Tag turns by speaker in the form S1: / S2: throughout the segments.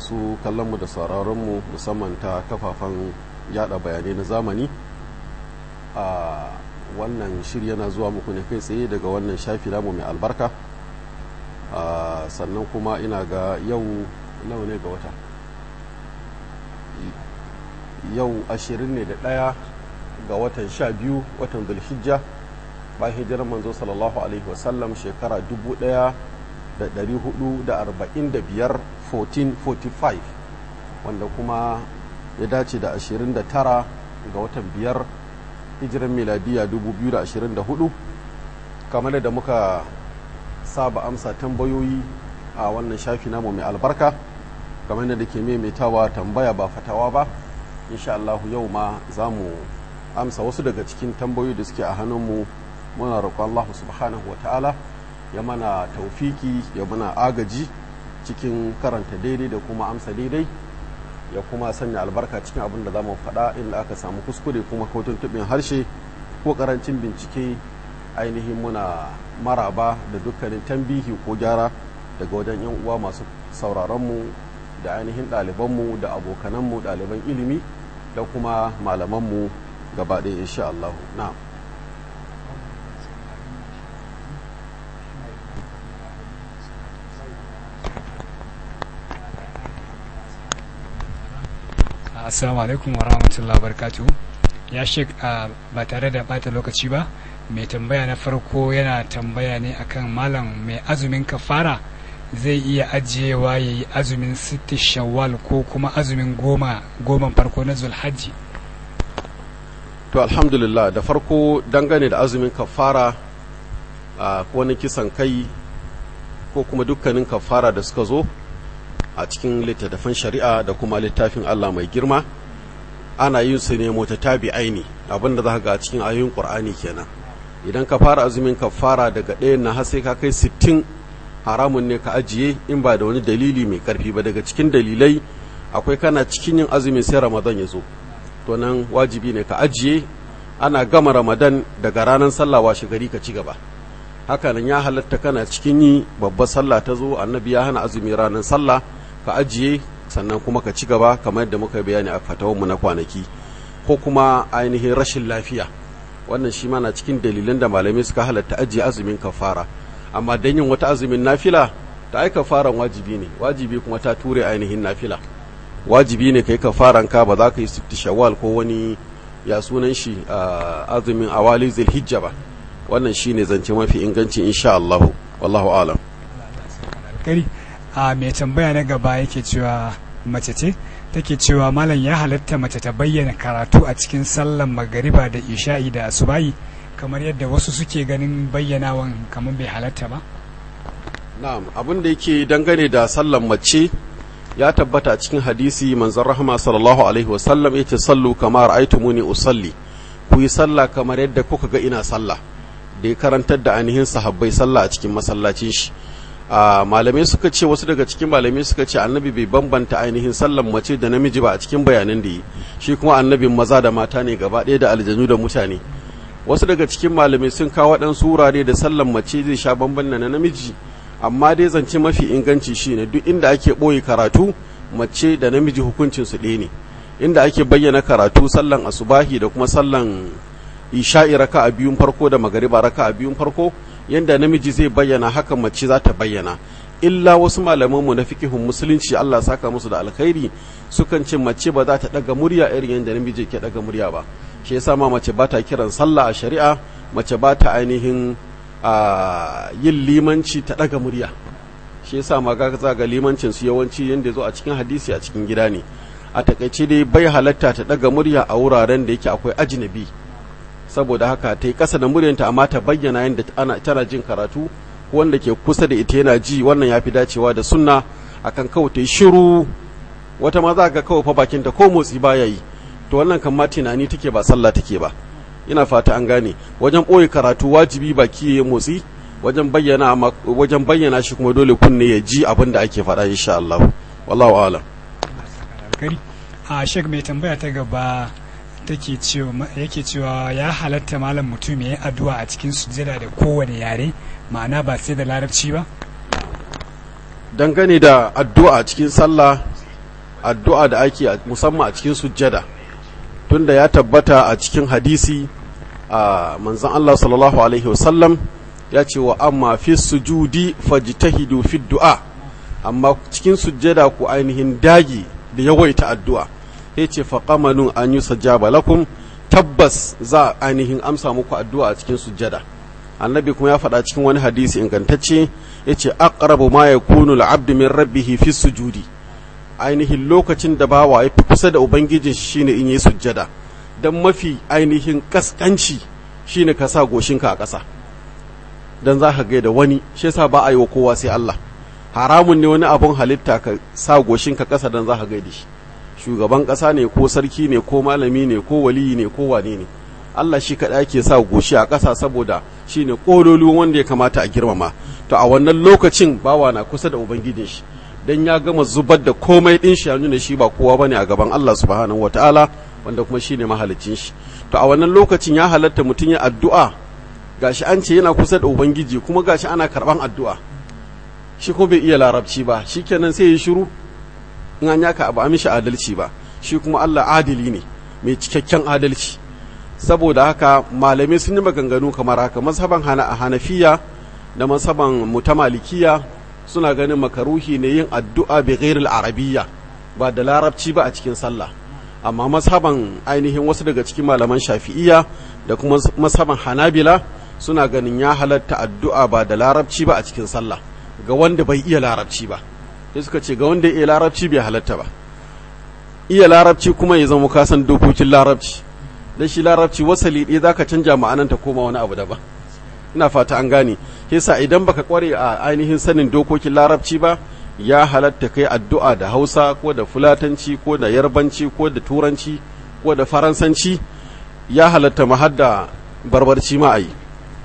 S1: masu kallonmu da sauraronmu musamman ta kafafen yada bayanai na zamani a wannan shiri yana zuwa muku ne kai tsaye daga wannan shafi namu mai albarka sannan kuma ina ga yau nawa ne ga wata yau ashirin ne da ɗaya ga watan sha biyu watan zulhijja bayan hijirar manzo sallallahu alaihi wasallam shekara dubu ɗaya da ɗari hudu da arba'in da biyar 1445 wanda kuma ya dace da ashirin da tara ga watan biyar hijirar miladiya 2024 kamar da muka saba amsa tambayoyi a wannan shafi namu mai albarka kamar da ke maimaitawa tambaya ba fatawa ba insha Allah yau ma za mu amsa wasu daga cikin tambayoyi da suke a hannunmu muna roƙon Allah subhanahu wa ta'ala ya mana taufiki ya mana agaji cikin karanta daidai da kuma amsa daidai ya kuma sanya albarka cikin abin da za mu faɗa inda aka samu kuskure kuma ko tuntuɓin harshe ko ƙarancin bincike ainihin muna maraba da dukkanin tambihi ko gyara daga wajen 'yan uwa masu sauraronmu da ainihin ɗalibanmu da abokananmu ɗaliban ilimi da kuma malamanmu gaba ɗaya insha Allah na'am
S2: assalamu alaikum wa rahmatullahi wa barakatuhu ya shek ba tare da bata lokaci ba mai tambaya na farko yana tambaya ne akan malam mai azumin kafara zai iya ajiyewa ya yi azumin sitti shawwal ko kuma azumin goma goman farko na zulhajji
S1: to alhamdulillah da farko dangane da azumin kafara a wani kisan kai ko kuma dukkanin kafara da suka zo a cikin littattafan shari'a da kuma littafin Allah mai girma ana yin su ne mota tabi aini abinda za ga a cikin ayoyin qur'ani kenan idan ka fara azumin ka fara daga ɗayan na har sai ka kai sittin haramun ne ka ajiye in ba da wani dalili mai karfi ba daga cikin dalilai akwai kana cikin yin azumin sai ramadan ya zo to nan wajibi ne ka ajiye ana gama ramadan daga ranar sallah washe gari ka ci gaba hakanan ya halatta kana cikin yi babbar sallah ta zo annabi ya hana azumi ranar sallah ka ajiye sannan kuma ka ci gaba kamar yadda muka bayani a fatawanmu na kwanaki ko kuma ainihin rashin lafiya wannan shi na cikin dalilan da malamai suka halatta ajiye azumin kafara amma dan yin wata azumin nafila ta ai kafaran wajibi ne wajibi kuma ta ture ainihin nafila wajibi ne kai kafaran ka ba za ka yi sitti shawwal ko wani ya sunan shi azumin awali zulhijja ba wannan shine zance mafi inganci insha Allah wallahu alam
S2: kari a mai tambaya na gaba yake cewa mace ce take cewa malam ya halatta mace ta bayyana karatu a cikin sallan magariba da isha'i da asubahi kamar yadda wasu suke ganin bayyanawan kamar bai halatta ba
S1: na'am abin da yake dangane da sallan mace ya tabbata a cikin hadisi manzon rahama sallallahu alaihi wasallam yace sallu kama ra'aytumuni usalli ku yi sallah kamar yadda kuka ga ina sallah da ya karantar da ainihin sahabbai sallah a cikin masallacin shi malamai suka ce wasu daga cikin malamai suka ce annabi bai bambanta ainihin sallan mace da namiji ba a cikin bayanan da yi shi kuma annabin maza da mata ne gaba ɗaya da aljanu da mutane wasu daga cikin malamai sun kawo waɗansu wurare da sallan mace zai sha bamban na namiji amma dai zance mafi inganci shine duk inda ake ɓoye karatu mace da namiji hukuncin su ɗaya ne inda ake bayyana karatu sallan asubahi da kuma sallan isha'i raka a biyun farko da magariba raka a biyun farko yanda namiji zai bayyana haka mace za ta bayyana illa wasu malamanmu na fikihun musulunci Allah saka musu da alkhairi sukan ce mace ba za ta daga murya irin yadda namiji ke daga murya ba shi yasa ma mace ba ta kiran sallah a shari'a mace ba ta ainihin yin limanci ta daga murya shi yasa ma ga ga limancin su yawanci yanda zo a cikin hadisi a cikin gida ne a takaice dai bai halatta ta daga murya a wuraren da yake akwai ajnabi saboda haka ta yi ƙasa da muryanta amma ta bayyana yadda ana tana jin karatu wanda ke kusa da ita yana ji wannan ya fi dacewa da sunna akan kawai ta yi shiru wata ma za ga kawai fa bakinta ko motsi baya yi to wannan kan ma tunani take ba sallah take ba ina fata an gane wajen ɓoye karatu wajibi baki ya motsi wajen bayyana wajen bayyana shi kuma dole kunne ya ji abin da ake faɗa insha Allah wallahu a'lam
S2: a shek mai tambaya ta gaba take cewa yake cewa ya halatta malam mutum ya yi addu'a a cikin sujjada da kowane yare ma'ana ba sai da larabci ba
S1: dangane da addu'a a cikin sallah addu'a da ake musamman a cikin sujjada tunda ya tabbata a cikin hadisi a manzon Allah sallallahu alaihi wasallam ya ce wa amma fi sujudi fajtahidu fi du'a amma cikin sujjada ku ainihin dagi da yawaita addu'a ya ce faqamanun an yusajjaba lakum tabbas za ainihin amsa muku addu'a a cikin sujjada annabi kuma ya faɗa cikin wani hadisi ingantacce ya ce aqrabu ma yakunu al-abdu min rabbih fi sujudi ainihin lokacin da bawa ya fi kusa da ubangijin shi shine in yi sujjada dan mafi ainihin kaskanci shine ka sa goshinka a ƙasa dan za ka gaida wani shi yasa ba a yi wa kowa sai Allah haramun ne wani abun halitta ka sa goshinka ƙasa dan za ka gaida shi shugaban ƙasa ne ko sarki ne ko malami ne ko waliyi ne ko wane ne Allah shi kaɗai ake sa goshi a ƙasa saboda shi ne ƙololuwan wanda ya kamata a girmama to a wannan lokacin bawa na kusa da ubangijin shi dan ya gama zubar da komai ɗin shi ya nuna shi ba kowa bane a gaban Allah subhanahu wataala wanda kuma shi ne mahalicin shi to a wannan lokacin ya halatta mutum ya addu'a gashi an ce yana kusa da ubangiji kuma gashi ana karɓan addu'a shi kuma bai iya larabci ba shikenan sai ya shiru in an yaka ba a mishi adalci ba shi kuma Allah adili ne mai cikakken adalci saboda haka malamai sun yi maganganu kamar haka mazhaban hana a hanafiya da mazhaban mutamalikiya suna ganin makaruhi ne yin addu'a bi ghairil arabiyya ba da larabci ba a cikin sallah amma mazhaban ainihin wasu daga cikin malaman shafi'iyya da kuma mazhaban hanabila suna ganin ya halatta addu'a ba da larabci ba a cikin sallah ga wanda bai iya larabci ba sai suka ce ga wanda ya iya larabci bai halatta ba iya larabci kuma ya zama kasan dokokin larabci dan shi larabci wasali ɗaya zaka canja ma'anan ta koma wani abu daban ina fata an gane yasa idan baka kware a ainihin sanin dokokin larabci ba ya halatta kai addu'a da Hausa ko da Fulatanci ko da Yarbanci ko da Turanci ko da Faransanci ya halatta mahadda barbarci ma ayi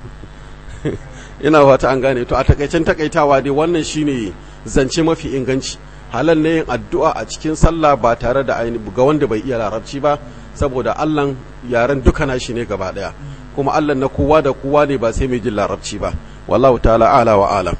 S1: ina fata an gane to a takaicen takaitawa dai wannan shine zance mafi inganci halal ne yin addu'a a cikin sallah ba tare da aini ga wanda bai iya larabci ba saboda Allah yaren duka nashi ne gaba daya kuma Allah na kowa da kowa ne ba sai mai jin larabci ba wallahu ta'ala ala wa alam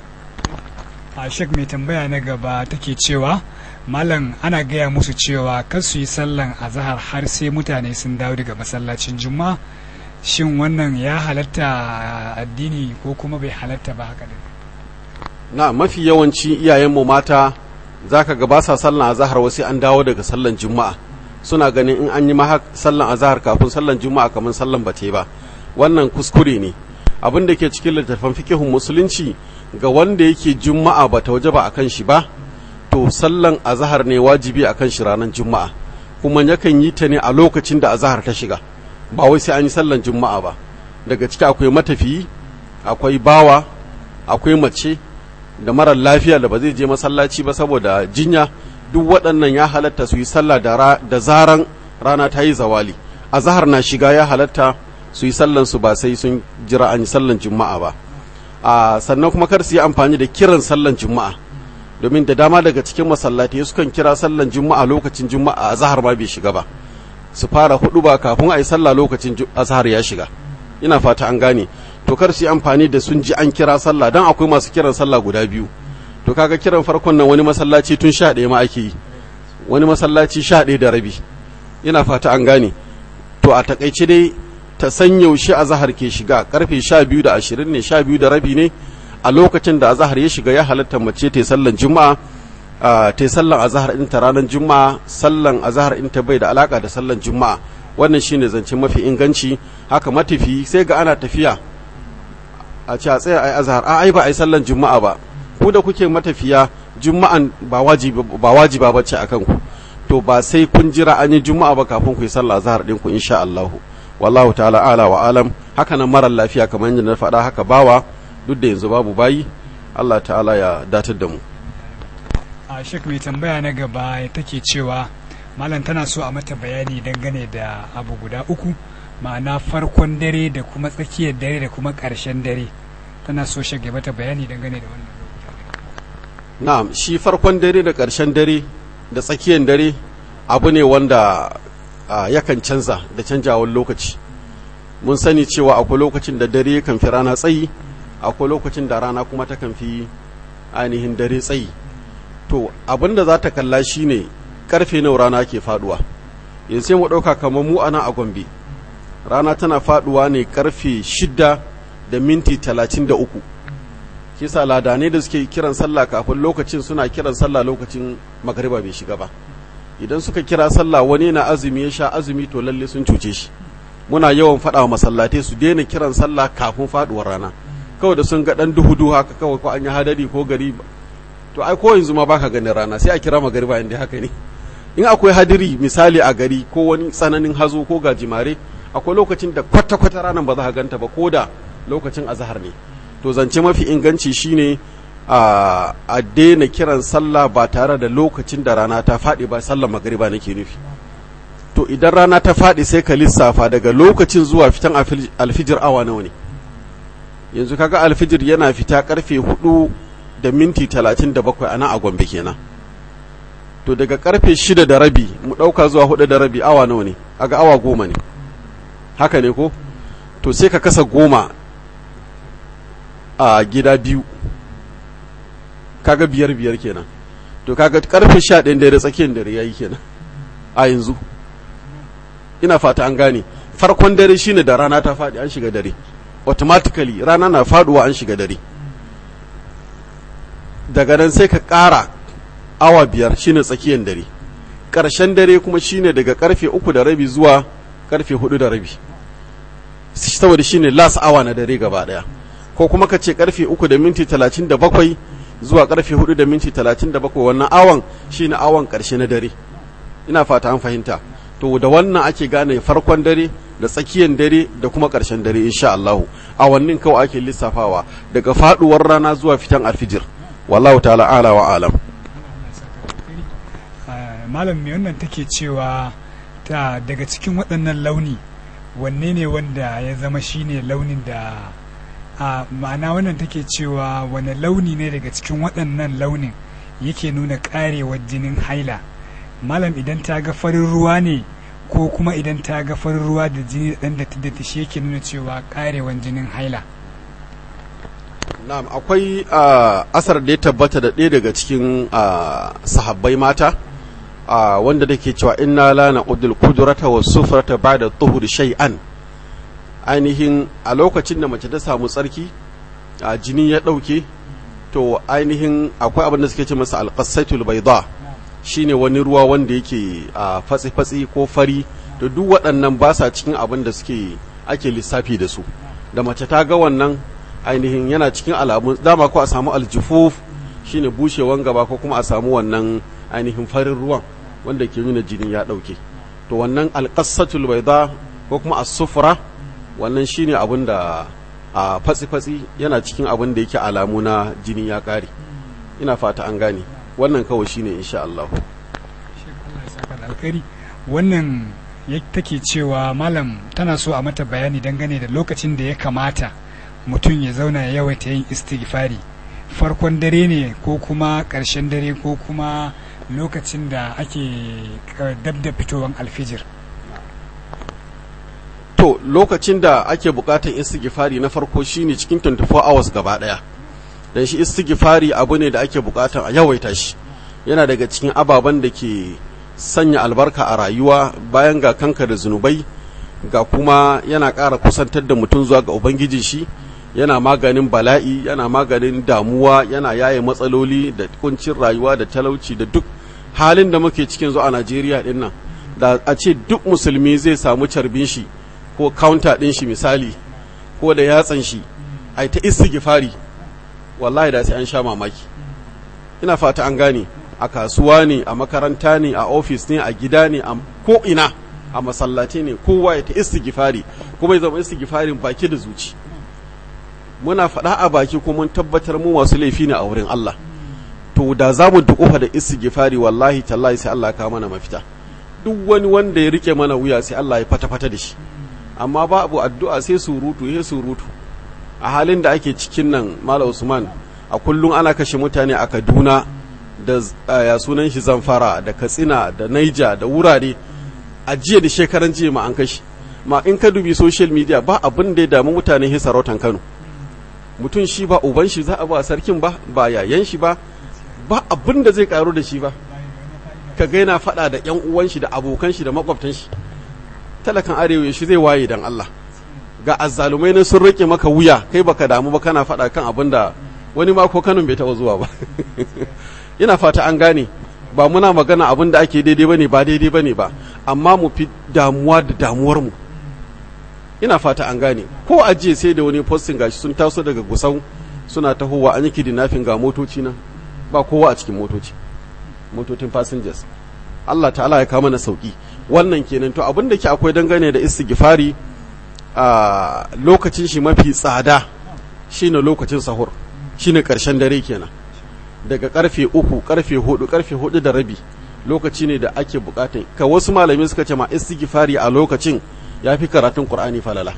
S2: a shek mai tambaya na gaba take cewa malam ana gaya musu cewa kar su yi sallan azahar har sai mutane sun dawo daga masallacin juma'a shin wannan ya halatta addini ko kuma bai halatta ba haka
S1: na mafi yawanci iyayenmu mata zaka ga ba sa sallan azahar wasu an dawo daga sallan juma'a suna ganin in an yi ma sallan azahar kafin sallan juma'a kamar sallan bate ba wannan kuskure ne abin da ke cikin littattafan fikihun musulunci ga wanda yake juma'a ba ta waje ba akan shi ba to sallan azahar ne wajibi akan shi ranar juma'a kuma yakan yi ta ne a lokacin da azahar ta shiga ba wai sai an yi sallan juma'a ba daga ciki akwai matafiyi akwai bawa akwai mace da marar lafiya da ba zai je masallaci ba saboda jinya duk waɗannan ya halatta su yi sallah da zaran rana ta yi zawali azahar na shiga ya halatta su yi sallan su ba sai sun jira an yi sallan juma'a ba a sannan kuma kar su yi amfani da kiran sallan juma'a domin da dama daga cikin masallatai sukan kira sallan juma'a lokacin juma'a azahar ma bai shiga ba su fara hudu ba kafin a yi sallah lokacin azahar ya shiga ina fata an gane to kar su yi amfani da sun ji an kira sallah dan akwai masu kiran sallah guda biyu to kaga kiran farkon nan wani masallaci tun sha ɗaya ma ake yi wani masallaci sha ɗaya da rabi ina fata an gane to a takaice dai ta san yaushe azahar ke shiga karfe sha biyu da ashirin ne sha biyu da rabi ne a lokacin da azahar ya shiga ya halatta mace ta yi sallan juma'a ta yi sallan azahar in ta ranar juma'a sallan azahar in ta bai da alaka da sallan juma'a wannan shine zance mafi inganci haka matafi sai ga ana tafiya a ce a tsaya ai azahar a ai ba ai sallan juma'a ba ku da kuke matafiya juma'an ba wajiba ba wajiba bace akan ku to ba sai kun jira an yi juma'a ba kafin ku yi sallah azhar din ku insha Allah wallahu ta'ala ala wa alam haka nan marar lafiya kamar yadda na faɗa haka bawa duk da yanzu babu bayi Allah ta'ala ya datar da mu
S2: a shek mai tambaya na gaba take cewa malam tana so a mata bayani dangane da abu guda uku ma'ana farkon dare da kuma tsakiyar dare da kuma ƙarshen dare tana so shage mata bayani dangane da wannan
S1: na'am shi farkon dare da ƙarshen dare da tsakiyar dare abu ne wanda yakan canza da canjawar lokaci mun sani cewa akwai lokacin da dare kan fi rana tsayi akwai lokacin da rana kuma ta kan fi ainihin dare tsayi to abin da za ta kalla shine karfe nawa rana ke faduwa yanzu sai mu ɗauka kamar mu ana a gombe rana tana faduwa ne karfe shida da minti talatin da uku kisa ladanai da suke kiran sallah kafin lokacin suna kiran sallah lokacin magariba bai shiga ba idan suka kira sallah wani na azumi ya sha azumi to lalle sun cuce shi muna yawan faɗa wa masallatai su daina kiran sallah kafin faduwar rana kawai da sun ga dan duhu duhu haka kawai ko an yi hadari ko gari to ai ko yanzu ma baka ganin rana sai a kira magariba inda haka ne in akwai hadiri misali a gari ko wani tsananin hazo ko gajimare akwai lokacin da kwata-kwata ranar ba za ka ganta ba ko da lokacin azahar ne to zance mafi inganci shine a a daina kiran sallah ba tare da lokacin da rana ta faɗi ba sallar magariba nake nufi to idan rana ta faɗi sai ka lissafa daga lokacin zuwa fitan alfijir awa nawa ne yanzu kaga alfijir yana fita karfe hudu da minti talatin da bakwai a nan a gombe kenan to daga karfe shida da rabi mu ɗauka zuwa hudu da rabi awa nawa ne aga awa goma ne haka ne ko to sai ka kasa goma a gida biyu kaga biyar biyar kenan to kaga karfe sha ɗayan dare tsakiyar dare ya yi kenan a yanzu ina fata an gane farkon dare shine da rana ta faɗi an shiga dare automatically rana na faduwa an shiga dare daga nan sai ka ƙara awa biyar shine tsakiyar dare ƙarshen dare kuma shine daga karfe uku da rabi zuwa karfe hudu da rabi saboda shine last awa na dare gaba daya ko kuma ka ce karfe uku da minti talatin da bakwai zuwa karfe hudu da minti talatin da bakwai wannan awan shine awan karshe na dare ina fata an fahimta to da wannan ake gane farkon dare da tsakiyar dare da kuma karshen dare insha Allah awannin kawai ake lissafawa daga faduwar rana zuwa fitan alfijir wallahu ta'ala ala wa alam
S2: malam me wannan take cewa ta daga cikin waɗannan launi wanne ne wanda ya zama shine launin da a ma'ana wannan take cewa wane launi ne daga cikin waɗannan launin yake nuna ƙarewar jinin haila malam idan ta ga farin ruwa ne ko kuma idan ta ga farin ruwa da jini da ɗan da ta shi yake nuna cewa ƙarewar jinin haila
S1: na'am akwai asar da ya tabbata da ɗaya daga cikin sahabbai mata wanda da ke cewa inna la naqudul qudrata was sufrata ba'da tuhur shay'an ainihin a lokacin da mace ta samu tsarki a jini ya ɗauke to ainihin akwai abin da suke ce masa alqasaitul bayda shine wani ruwa wanda yake a fatsi-fatsi ko fari da duk waɗannan ba sa cikin abin da suke ake lissafi da su da mace ta ga wannan ainihin yana cikin alamun dama ko a samu aljufuf shine bushewan gaba ko kuma a samu wannan ainihin farin ruwan wanda ke nuna jini ya ɗauke to wannan alƙasatul baida ko kuma as-sufra wannan shine abin da a fatsi-fatsi yana cikin abin da yake alamu na jini ya ƙare ina fata an gane wannan kawai shine insha Allah
S2: wannan take cewa malam tana so a mata bayani dangane da lokacin da ya kamata mutum ya zauna ya yawaita yin istighfari farkon dare ne ko kuma ƙarshen dare ko kuma lokacin da ake dab da fitowar alfijir
S1: to lokacin da ake bukatar istighfari na farko shine cikin 24 hours gaba daya dan shi istighfari abu ne da ake bukatar a yawaita shi yana daga cikin ababen da ke sanya albarka a rayuwa bayan ga kanka da zunubai ga kuma yana ƙara kusantar da mutum zuwa ga ubangiji shi yana maganin bala'i yana maganin damuwa yana yaye matsaloli da kuncin rayuwa da talauci da duk halin da muke cikin zuwa a najeriya din nan da a ce duk musulmi zai samu carbin shi ko counter din shi misali ko da yatsan shi ai ta istighfari wallahi da sai an sha mamaki ina fata an gane a kasuwa ne a makaranta ne a ofis ne a gida ne a ko ina a masallaci ne kowa ya ta istighfari kuma ya zama istighfarin baki da zuci muna faɗa a baki kuma mun tabbatar mu masu laifi ne a wurin Allah to da za mu dukufa da istighfari wallahi tallahi sai Allah ka mana mafita duk wani wanda ya rike mana wuya sai Allah ya fata-fata da shi amma babu addu'a sai surutu ya surutu a halin da ake cikin nan Malam Usman a kullum ana kashe mutane a Kaduna da ya sunan shi Zamfara da Katsina da Naija da wurare a jiya da shekaran jiya ma an kashe ma in ka dubi social media ba abin da ya damu mutane he sarautan Kano mutum shi ba uban shi za a ba sarkin ba ba yayan shi ba ba abin da zai karu da shi ba ka gaina faɗa da ƴan uwan shi da abokan shi da makwabtan shi talakan arewa shi zai waye dan Allah ga azzalumai ne sun rike maka wuya kai baka damu ba kana faɗa kan abin da wani ma ko kanin bai taɓa zuwa ba ina fata an gane ba muna magana abin da ake daidai bane ba daidai bane ba amma mu fi damuwa da damuwar mu ina fata an gane ko ajiye sai da wani posting gashi sun taso daga gusau suna tahowa an yi kidnapping ga motoci nan ba kowa a cikin motoci motocin passengers Allah ta'ala ya kama na sauki wannan kenan to abin da ke akwai dangane da istighfari a lokacin shi mafi tsada shine lokacin sahur shine karshen dare kenan daga karfe uku karfe hudu karfe hudu da rabi lokaci ne da ake bukatan ka wasu malamai suka ce ma istighfari a lokacin ya fi karatun qur'ani falala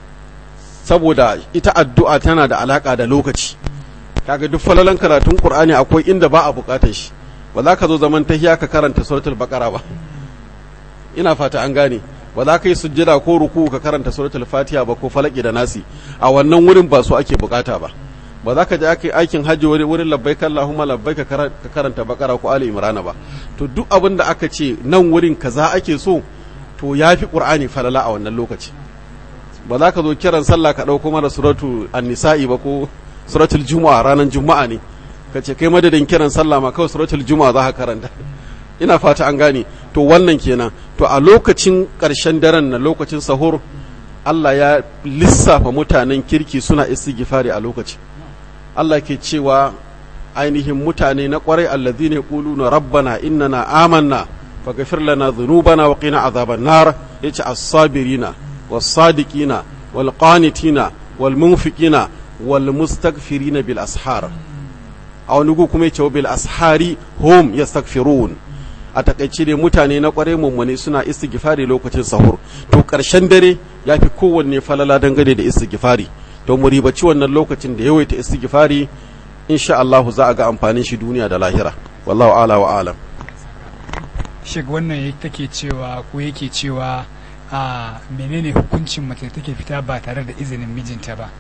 S1: saboda ita addu'a tana da alaka da lokaci kaga duk falalan karatun qur'ani akwai inda ba a bukatar shi ba za ka zo zaman tahiya ka karanta suratul baqara ba ina fata an gane ba za ka yi sujjada ko ruku ka karanta suratul fatiha ba ko falaki da nasi a wannan wurin ba su ake bukata ba ba za ka je aka aikin hajji wurin labbaik Allahumma labbaik ka karanta bakara ko ali imran ba to duk abin da aka ce nan wurin kaza ake so to yafi qur'ani falala a wannan lokaci ba za ka zo kiran sallah ka dauko mana suratu an-nisa'i ba ko suratul juma'a ranar juma'a ne ka ce kai madadin kiran sallah ma kawai suratul juma'a za ka karanta ina fata an gane to wannan kenan to a lokacin ƙarshen daren na lokacin sahur Allah ya lissafa mutanen kirki suna istighfari a lokaci Allah ke cewa ainihin mutane na kwarai allazina yaquluna rabbana innana amanna faghfir lana dhunubana wa qina azaban nar yace as-sabirina was-sadiqina wal-qanitina wal-munfiqina wal-mustaghfirina bil ashar a wani gu kuma yace bil ashari hum yastaghfirun a takaice ne mutane na kwarai mummune suna istighfari lokacin sahur to karshen dare ya fi kowanne falala dangane da istighfari to mu ribaci wannan lokacin da yawaita istighfari insha Allah za a ga amfanin shi duniya da lahira wallahu ala wa alam
S2: shek wannan take cewa ko yake cewa a menene hukuncin mace take fita ba tare da izinin mijinta ba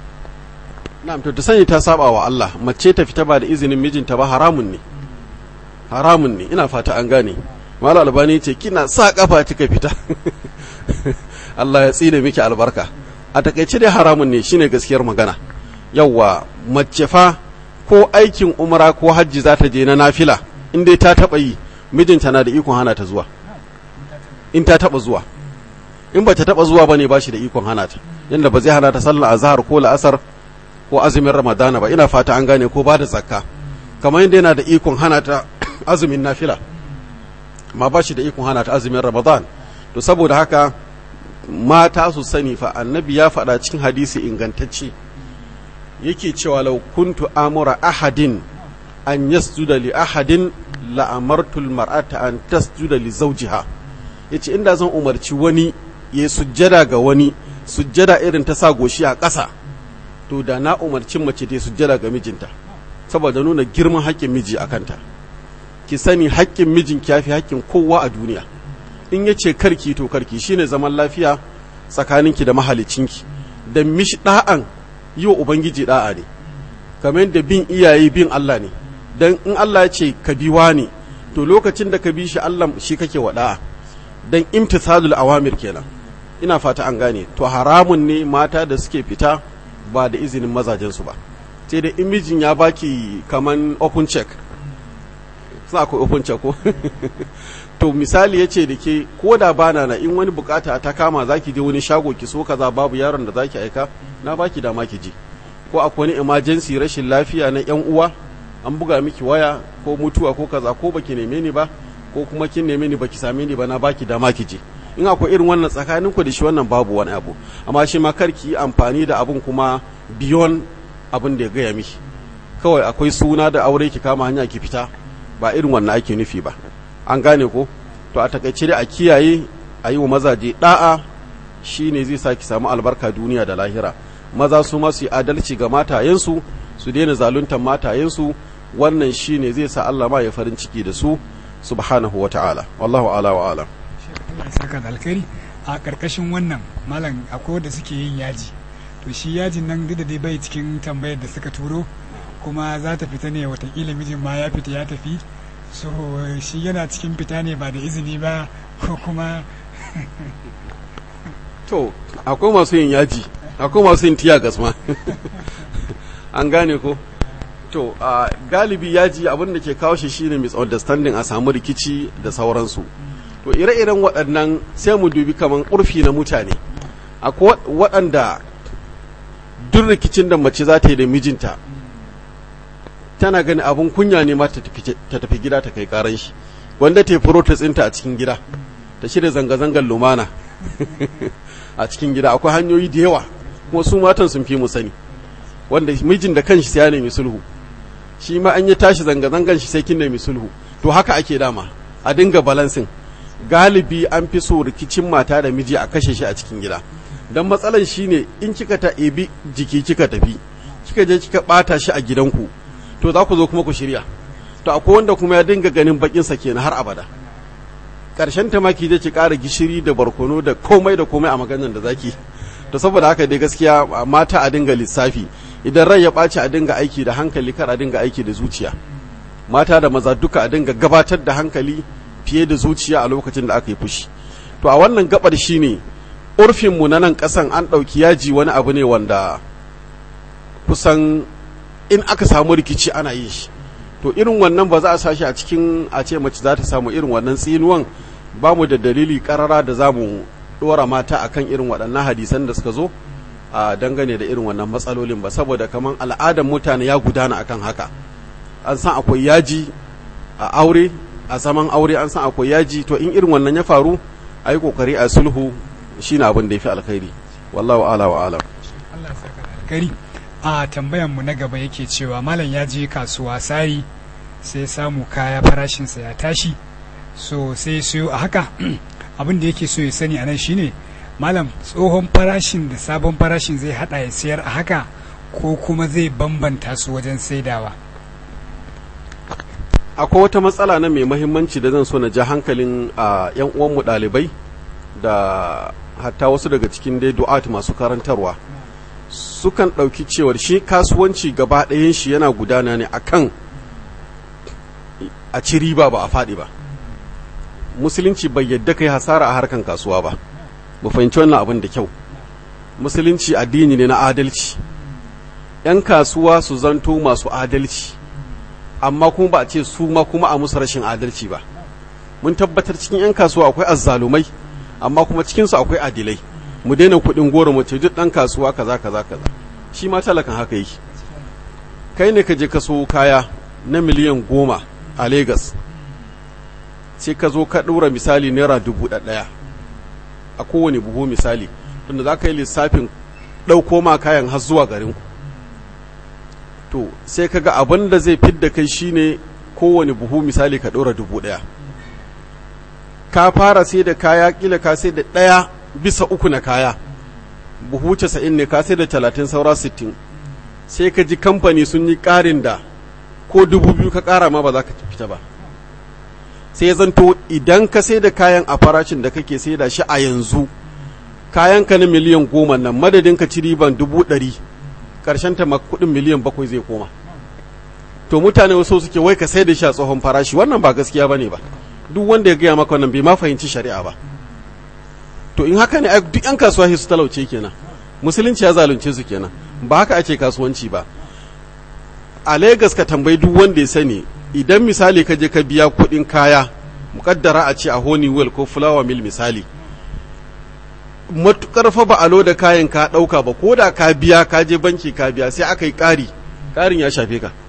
S1: na'am to ta sani ta saba wa Allah mace ta fita ba da izinin mijinta ba haramun ne haramun ne ina fata an gane malam albani ce kina sa kafa kika fita Allah ya tsine miki albarka a takaice dai haramun ne shine gaskiyar magana yawwa mace fa ko aikin umra ko hajji za ta je na nafila in dai ta taba yi mijinta na da ikon hana ta zuwa in ta taba zuwa in ba ta taba zuwa bane ba shi da ikon hana ta yanda ba zai hana ta sallar azhar ko la'asar ko azumin ramadana ba ina fata an gane ko ba da zakka kamar yadda yana da ikon hana ta azumin nafila ma ba shi da ikon hana ta azumin ramadan to saboda haka mata su sani fa annabi ya faɗa cikin hadisi ingantacce yake cewa lau kuntu amura ahadin an yasjuda li ahadin la amartu mar'ata an tasjuda li zawjiha yace inda zan umarci wani ya sujjada ga wani sujjada irin ta sa goshi a ƙasa to da na umarci mace ta sujjada ga mijinta saboda nuna girman haƙƙin miji a kanta ki sani haƙƙin mijin ki yafi haƙƙin kowa a duniya in ya ce karki to karki shine zaman lafiya tsakaninki da mahalicinki da mishi da'an yi wa ubangiji da'a ne kamar yadda bin iyaye bin Allah ne dan in Allah ya ce ka bi wani to lokacin da ka bi shi Allah shi kake wa da'a dan imtithalul awamir kenan ina fata an gane to haramun ne mata da suke fita ba da izinin mazajensu ba sai da in mijin ya baki kaman open check za akwai open check ko to misali ya ce da ke ko da bana na in wani bukata ta kama za ki je wani shago ki so kaza babu yaron da za ki aika na baki dama ki je ko akwai wani emergency rashin lafiya na yan uwa an buga miki waya ko mutuwa ko kaza ko baki neme ni ba ko kuma kin neme ni baki same ni ba na baki dama ki je in akwai irin wannan tsakanin ku da shi wannan babu wani abu amma shi ma kar ki yi amfani da abun kuma beyond abin da ya gaya miki kawai akwai suna da aure ki kama hanya ki fita ba irin wannan ake nufi ba an gane ko to a takaice dai a kiyaye a yi wa mazaje da'a shine zai sa ki samu albarka duniya da lahira maza su ma su yi adalci ga matayensu su daina zaluntar matayensu wannan shine zai sa Allah ma ya farin ciki da su subhanahu wata'ala wallahu ala wa alam
S2: saka da alkhairi a karkashin wannan malam akwai wanda suke yin yaji to shi yajin nan duk da dai bai cikin tambayar da suka turo kuma za ta fita ne watakila mijin ma ya fita ya tafi so shi yana cikin fita ne ba da izini ba ko kuma
S1: to akwai masu yin yaji akwai masu yin tiya gasma an gane ko to a galibi yaji abin da ke kawo shi shine misunderstanding a samu rikici da sauransu to ire-iren waɗannan sai mu dubi kaman ƙurfi na mutane akwai waɗanda duk rikicin da mace za ta yi da mijinta tana gani abin kunya ne ma ta tafi gida ta kai karan shi wanda ta yi protest ɗinta a cikin gida ta shirya zanga-zangar lumana a cikin gida akwai hanyoyi da yawa kuma su matan sun fi mu sani wanda mijin da kanshi sai ya nemi sulhu shi ma an yi tashi zanga-zangan shi sai kin nemi sulhu to haka ake dama a dinga balansin galibi an fi so rikicin mata da miji a kashe shi a cikin gida don matsalan shi ne in kika ta ebi jiki kika tafi kika je kika bata shi a gidanku to za ku zo kuma ku shirya to akwai wanda kuma ya dinga ganin bakin sa kenan har abada karshen ta ma ki je ki ƙara gishiri da barkono da komai da komai a maganar da zaki to saboda haka dai gaskiya mata a dinga lissafi idan rai ya ɓaci a dinga aiki da hankali kar a dinga aiki da zuciya mata da maza duka a dinga gabatar da hankali fiye da zuciya a lokacin da aka yi fushi to a wannan gabar shine urfinmu na nan ƙasan an ɗauki yaji wani abu ne wanda kusan in aka samu rikici ana yin shi to irin wannan ba za a sashi a cikin a ce mace za ta samu irin wannan tsinuwan ba mu da dalili karara da za mu ɗora mata akan irin waɗannan hadisan da suka zo a dangane da irin wannan matsalolin ba saboda kamar al'adar mutane ya gudana akan haka an san akwai yaji a aure a zaman aure an san akwai yaji to in irin wannan ya faru a yi kokari a sulhu shine abin da ya fi alkhairi wallahu ala wa alam
S2: Allah saka alkhairi a tambayan mu na gaba yake cewa malam ya je kasuwa sari sai samu kaya farashinsa ya tashi so sai siyo a haka abin da yake so ya sani anan shine malam tsohon farashin da sabon farashin zai hada ya sayar a haka ko kuma zai bambanta su wajen saidawa
S1: akwai wata matsala na mai mahimmanci da zan so na ja hankalin a yan uwanmu ɗalibai da hatta wasu daga cikin dai du'at masu karantarwa sukan ɗauki cewar shi kasuwanci gaba ɗayan shi yana gudana ne akan a ci riba ba a faɗi ba musulunci bai yadda kai hasara a harkan kasuwa ba mu fahimci wannan abin da kyau musulunci addini ne na adalci 'yan kasuwa su zanto masu adalci amma kuma ba a ce su ma kuma a musu rashin adalci ba mun tabbatar cikin 'yan kasuwa akwai azzalumai amma kuma cikinsu akwai adilai mu daina kuɗin goro mu ce duk ɗan kasuwa kaza kaza kaza shi ma talakan haka yake kai ne ka je ka so kaya na miliyan goma a Legas sai ka zo ka ɗora misali naira dubu ɗaya a kowane buhu misali tunda za ka yi lissafin ɗauko ma kayan har zuwa garinku to sai ka ga abin da zai fidda kai shine kowane buhu misali ka ɗora dubu ɗaya ka fara sai da kaya kila ka sai da ɗaya bisa uku na kaya buhu casa'in ne ka sai da talatin saura sittin sai ka ji kamfani sun yi ƙarin da ko dubu biyu ka ƙara ma ba za ka fita ba sai zanto idan ka sai da kayan a farashin da kake sai da shi a yanzu kayan ka na miliyan goma nan madadin ka ci riban dubu ɗari ƙarshen ta kuɗin miliyan bakwai zai koma to mutane wasu suke wai ka sai da shi a tsohon farashi wannan ba gaskiya bane ba duk wanda ya gaya maka wannan bai ma fahimci shari'a ba to in haka ne duk yan kasuwa su talauce kenan musulunci ya zalunce su kenan ba haka ake kasuwanci ba a Legas ka tambayi duk wanda ya sani idan misali ka je ka biya kuɗin kaya mukaddara a ce a Honeywell ko Flower Mill misali matukar fa ba a loda kayan ka ɗauka ba ko da ka biya ka je banki ka biya sai aka yi ƙari ƙarin ya shafe ka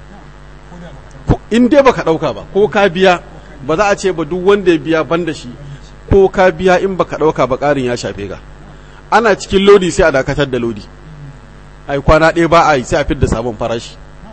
S1: in dai baka ɗauka ba ko ka biya ba za a ce ba duk wanda ya biya ban da shi ko ka biya in baka ɗauka ba ƙarin ya shafe ka ana cikin lodi sai a dakatar da lodi ai kwana ɗaya ba a yi sai a fidda sabon farashi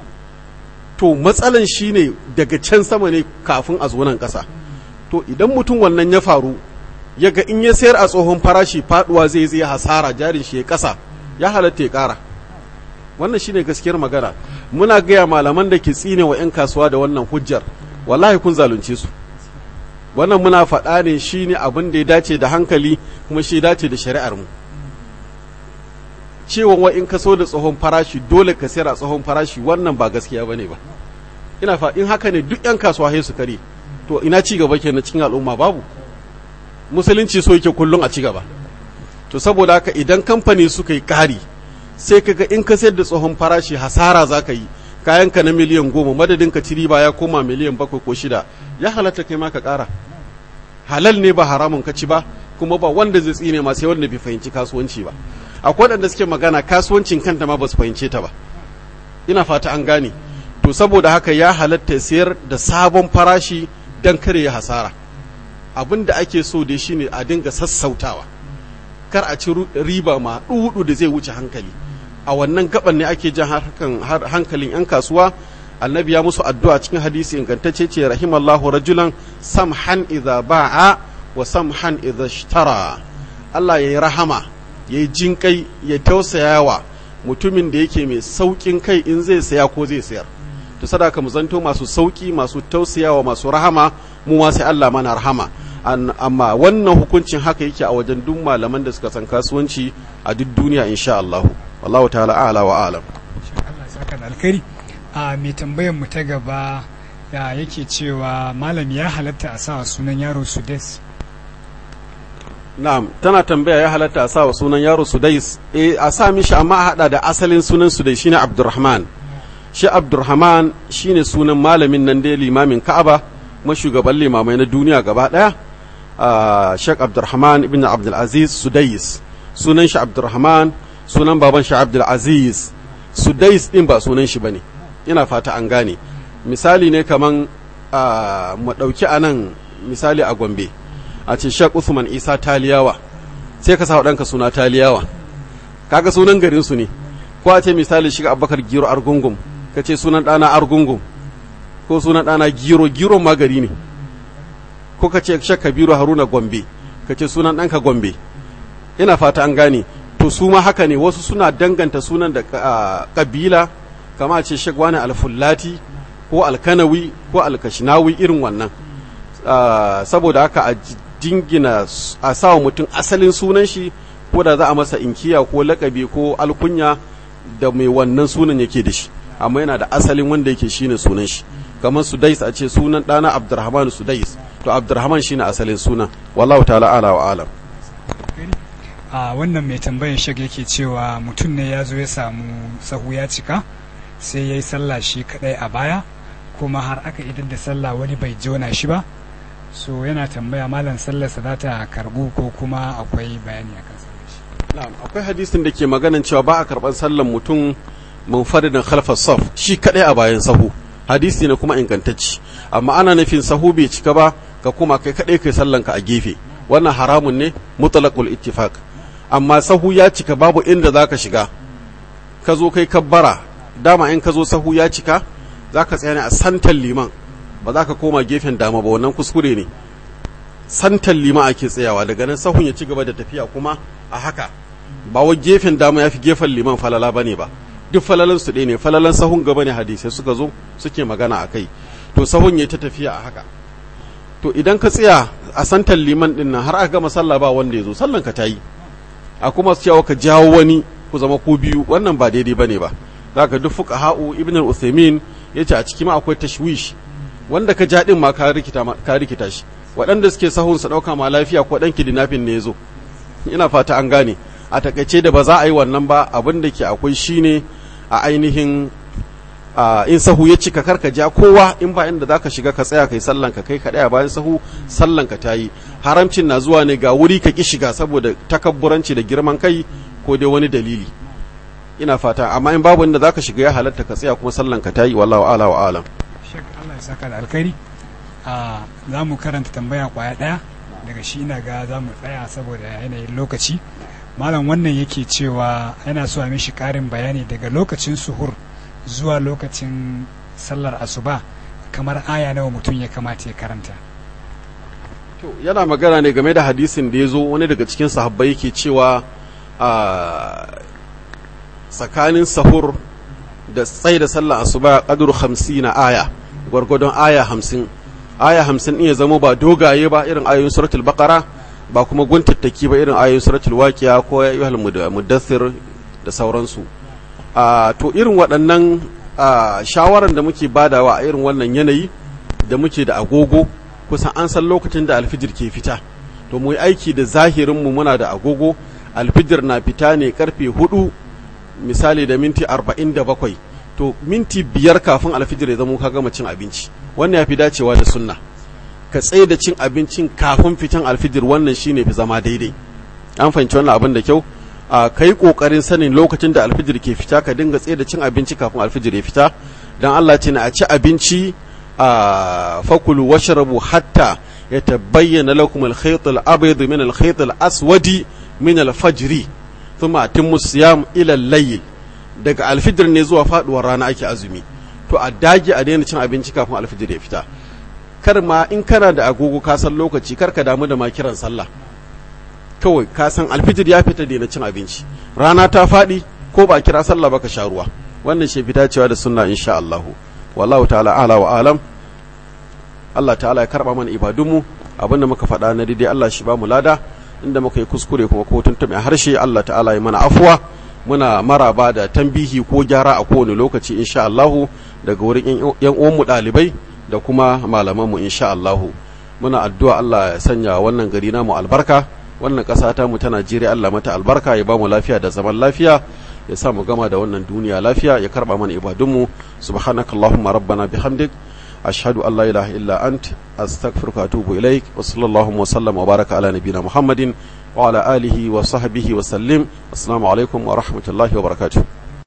S1: to matsalan shi ne daga can sama ne kafin a zo nan ƙasa to idan mutum wannan ya faru ya ga in ya sayar a tsohon farashi faduwa zai zai hasara jarin shi ya ƙasa ya halatta ya ƙara wannan shine gaskiyar magana muna gaya malaman da ke tsine wa 'yan kasuwa da wannan hujjar wallahi kun zalunce su wannan muna faɗa ne shine abin da ya dace da hankali kuma shi dace da shari'ar mu cewa wa in ka so da tsohon farashi dole ka sayar a tsohon farashi wannan ba gaskiya bane ba ina fa in haka ne duk 'yan kasuwa sai su kare to ina ci gaba kenan cikin al'umma babu musulunci so yake kullum a ci gaba to saboda haka idan kamfani suka yi ƙari sai kaga in ka sayar da tsohon farashi hasara za ka yi kayanka na miliyan goma madadin ka ci riba ya koma miliyan bakwai ko shida ya halatta kai ma ka ƙara halal ne ba haramun ka ci ba kuma ba wanda zai tsine ma sai wanda bai fahimci kasuwanci ba akwai waɗanda suke magana kasuwancin kanta ma ba su fahimce ta ba ina fata an gane to saboda haka ya halatta sayar da sabon farashi don kare ya hasara abin da ake so da shi ne a dinga sassautawa kar a ci riba ma ɗuɗu da zai wuce hankali a wannan gaban ne ake jan hankalin 'yan kasuwa annabi ya musu addu'a cikin hadisi ingantacce ce rahimallahu rajulan samhan idza ba'a wa samhan idza ishtara Allah yayi rahama yayi jinkai ya tausayawa mutumin da yake mai saukin kai in zai saya ko zai sayar to sadaka mu zanto masu sauki masu tausayawa masu rahama mu ma sai Allah mana rahama amma wannan hukuncin haka yake a wajen duk malaman da suka san kasuwanci a duk duniya insha Allah wallahu ta'ala a'la wa a'lam
S2: Allah saka da alkhairi a mai tambayar mu ta gaba ya yake cewa malam ya halatta a sa sunan yaro Sudes
S1: na'am tana tambaya ya halatta a sa wa sunan yaro Sudais eh a sa mishi amma a hada da asalin sunan Sudais shine Abdurrahman shi Abdurrahman shine sunan malamin nan da limamin Ka'aba kuma shugaban limamai na duniya gaba daya Sheikh Abdurrahman ibn Abdul Aziz Sudais sunan shi Abdurrahman sunan baban shi Abdul Aziz Sudais din ba sunan shi bane ina fata an gane misali ne kaman mu dauki anan misali a Gombe a ce Sheikh Usman Isa Taliyawa sai ka sa ɗanka suna Taliyawa kaga sunan garin su ne ko a ce misali shiga Abubakar Giro Argungum ka ce sunan ɗana Argungum ko sunan ɗana Giro Giro ma gari ne ko ka ce Sheikh Kabiru Haruna Gombe ka ce sunan ɗanka Gombe ina fata an gane to su ma haka ne wasu suna danganta sunan da kabila kama ce Sheikh wani alfullati ko alkanawi ko alkashinawi irin wannan saboda haka a jingina a sawa mutum asalin sunan shi ko da za a masa inkiya ko lakabi ko alkunya da mai wannan sunan yake da shi amma yana da asalin wanda yake shine sunan shi kamar sudais a ce sunan ɗana abdurrahman sudais to abdurrahman shine asalin sunan wallahu ta'ala ala wa alam
S2: a wannan mai tambayan shag yake cewa mutum ne ya zo ya samu sahu ya cika sai ya yi sallah shi kadai a baya kuma har aka idan da sallah wani bai jona shi ba so yana tambaya malam sallarsa za ta karbu ko kuma akwai bayani a kan
S1: na'am akwai hadisin da ke maganan cewa ba a karban sallan mutum munfaridin khalfas saf shi kadai a bayan sahu hadisi ne kuma ingantacci amma ana nufin sahu bai cika ba ka kuma kai kadai kai sallanka a gefe wannan haramun ne mutlaqul ittifaq amma sahu ya cika babu inda zaka shiga ka zo kai kabbara dama in ka zo sahu ya cika zaka tsaya ne a santan liman ba za ka koma gefen dama ba wannan kuskure ne santan liman ake tsayawa daga nan sahun ya ci gaba da tafiya kuma a haka ba wa gefen dama ya fi gefen liman falala ba ne ba duk falalan su ɗaya ne falalan sahun gaba ne hadisai suka zo suke magana a kai to sahun ya ta tafiya a haka to idan ka tsaya a santan liman ɗin nan har aka gama sallah ba wanda ya zo sallan ka ta yi a kuma cewa ka jawo wani ku zama ko biyu wannan ba daidai ba ne ba za ka duk fuka ha'u ibn al-uthaymin ya ce a ciki ma akwai tashwish wanda ka ja ɗin ma ka rikita shi waɗanda suke sahun su ɗauka ma lafiya ko ɗan kidnapping ne ya zo ina fata an gane a takaice da ba za a yi wannan ba abin da ke akwai shine a ainihin in sahu ya cika karka ja kowa in ba inda zaka shiga ka tsaya kai sallan ka kai kaɗai a bayan sahu sallan ka tayi haramcin na zuwa ne ga wuri ka ki shiga saboda takabburanci da girman kai ko dai wani dalili ina fata amma in babu inda zaka shiga ya halatta ka tsaya kuma sallan ka tayi wallahu ala wa alam
S2: shek Allah ya saka da alkhairi a za mu karanta tambaya kwaya ɗaya daga shi ina ga za mu tsaya saboda yanayin lokaci malam wannan yake cewa yana so a mishi ƙarin bayani daga lokacin suhur zuwa lokacin sallar asuba kamar aya nawa mutum ya kamata ya karanta
S1: to yana magana ne game da hadisin da ya zo wani daga cikin sahabbai yake cewa a tsakanin sahur da tsaye da sallar asuba qadru 50 na aya gwargwadon aya hamsin aya hamsin ɗin ya zama ba dogaye ba irin ayoyin suratul baqara ba kuma guntattaki ba irin ayoyin suratul waqiya ko ya ayyuhal muddathir da sauransu to irin waɗannan shawaran da muke badawa a irin wannan yanayi da muke da agogo kusan an san lokacin da alfijir ke fita to mu yi aiki da zahirinmu muna da agogo alfijir na fita ne karfe hudu misali da minti arba'in da bakwai to minti biyar kafin alfijir ya zama ka gama cin abinci wannan ya fi dacewa da sunna ka tsaye da cin abincin kafin fitan alfijir wannan shine fi zama daidai an fahimci wannan abin da kyau a kai kokarin sanin lokacin da alfijir ke fita ka dinga tsaye da cin abinci kafin alfijir ya fita dan Allah ce na a ci abinci a fakulu washrabu hatta yatabayyana lakum al-khayt al-abyad min al-khayt al-aswadi min al-fajr thumma atimmu siyam ila al-layl daga alfijir ne zuwa faduwar rana ake azumi to a dage a daina cin abinci kafin alfijir ya fita kar ma in kana da agogo ka san lokaci kar ka damu da ma kiran sallah kawai ka san alfijir ya fita daina cin abinci rana ta faɗi ko ba kira sallah ba ka sha ruwa wannan shi fita cewa da sunna insha Allah wallahu ta'ala ala wa alam Allah ta'ala ya karba mana ibadunmu abinda muka faɗa na daidai Allah shi ba mu lada inda muka yi kuskure kuma ko tuntuɓe harshe Allah ta'ala ya mana afuwa muna maraba da tambihi ko gyara a kowane lokaci insha Allah daga wurin yan uwanmu ɗalibai da kuma malamanmu insha Allah muna addu'a Allah ya sanya wannan gari namu albarka wannan ƙasa ta mu ta Najeriya Allah mata albarka ya ba mu lafiya da zaman lafiya ya sa mu gama da wannan duniya lafiya ya karba mana ibadunmu subhanakallahumma rabbana bihamdik ashhadu an la ilaha illa ant astaghfiruka wa atubu ilaik wa sallallahu wa sallam wa baraka ala nabiyyina muhammadin wa ala alihi wa sahbihi wa sallim assalamu alaikum wa rahmatullahi wa barakatuh